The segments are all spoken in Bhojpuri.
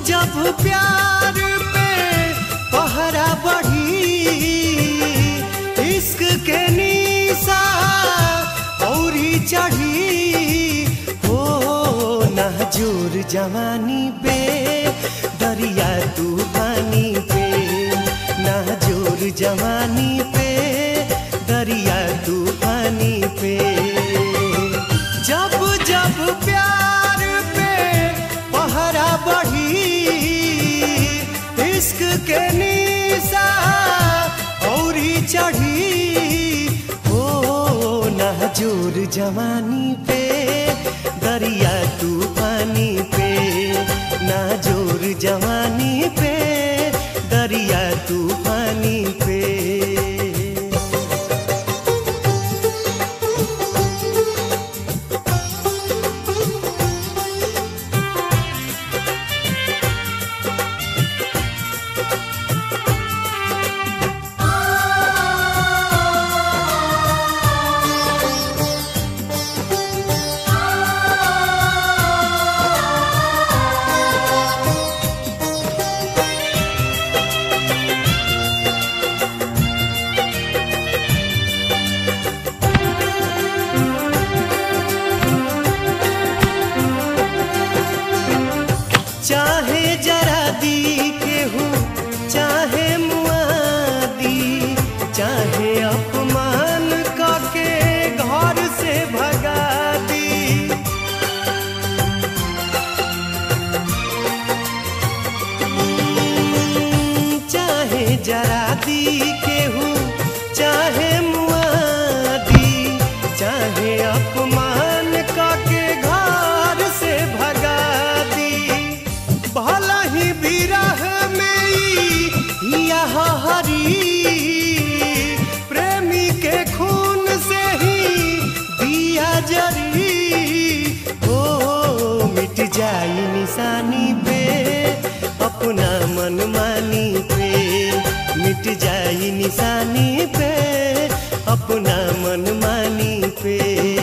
जब प्यार पे पहरा बढ़ी इश्क के निशा औरी चढ़ी हो नाजुर जवानी पे दरिया तूफानी पे नाजुर जवानी पे दरिया तूफानी पे जब जब प्यार पे पहरा बढ़ी इश्क के निशा औरी चढ़ी हो नाजुर जवानी पे दरिया तूफानी पे नाजुर जवानी पे दरिया तूफानी पे चाहे जरा दी केहू चाहे मुआदी चाहे अपमान करके घर से भगा दी चाहे जरा दी केहू चाहे मुआदी चाहे अपमान करके घर से भगा दी भला ही विरह में ई यह हरी प्रेमी के खून से ही दिया जरी हो मिट जाई निशानी पे अपना मन मानी पे मिट जाई निशानी पे अपना मन मानी पे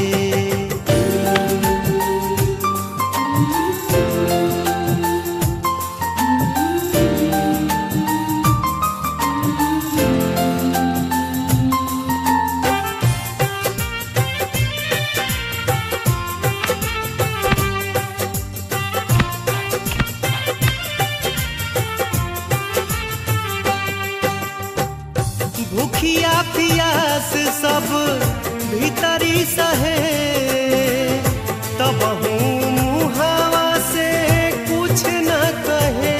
भूखिया पियास सब भीतरी सहे तब मुहावा से कुछ न कहे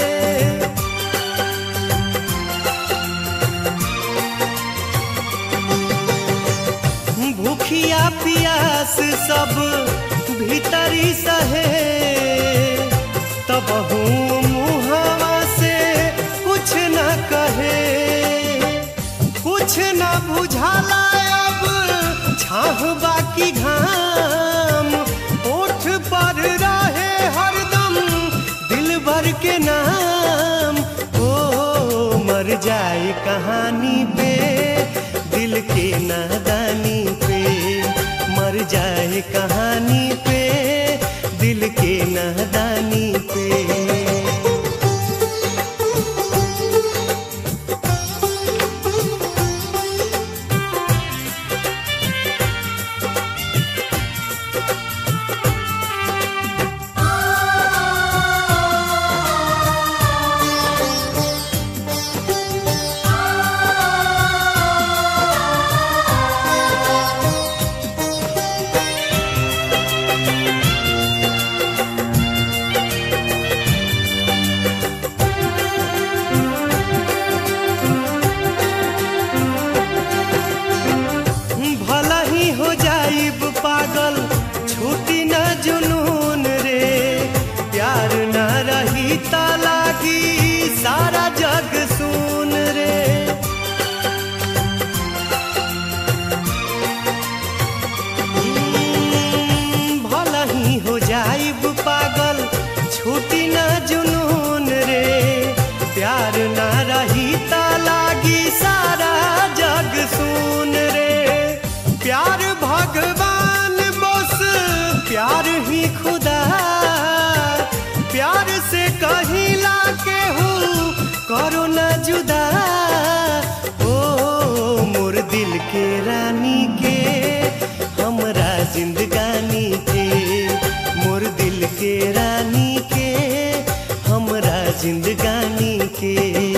भूखिया पियास सब भीतरी सहे तब मुहावा से कुछ न कहे कुछ न बुझाला अब छाह बाकी घाम ओठ पर रहे हरदम दिल भर के नाम ओ मर जाए कहानी पे दिल के नादानी पे मर जाए कहानी पे दिल के नादानी पे भला ही हो जाइब पागल छूटी न जुनून रे प्यार न रही ता लागी सारा जग सुन रे हम्म, भला ही हो जाइब पागल छूटी न जुनून रे प्यार न रही ता लागी सारा जग सुन रे प्यार भगवान बस प्यार ही खुदा प्यार से कहीं के रानी के हमरा जिंदगानी के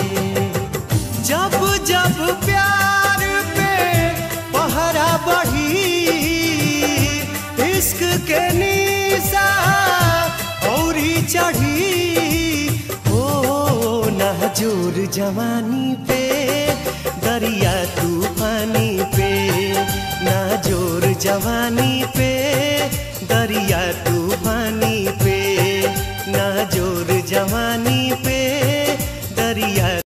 जब जब प्यार पे पहरा बढ़ी इश्क के निशा औरी चढ़ी ओ नाजोर जवानी पे दरिया तूफानी पे नाजोर जवानी पे दरिया तूफानी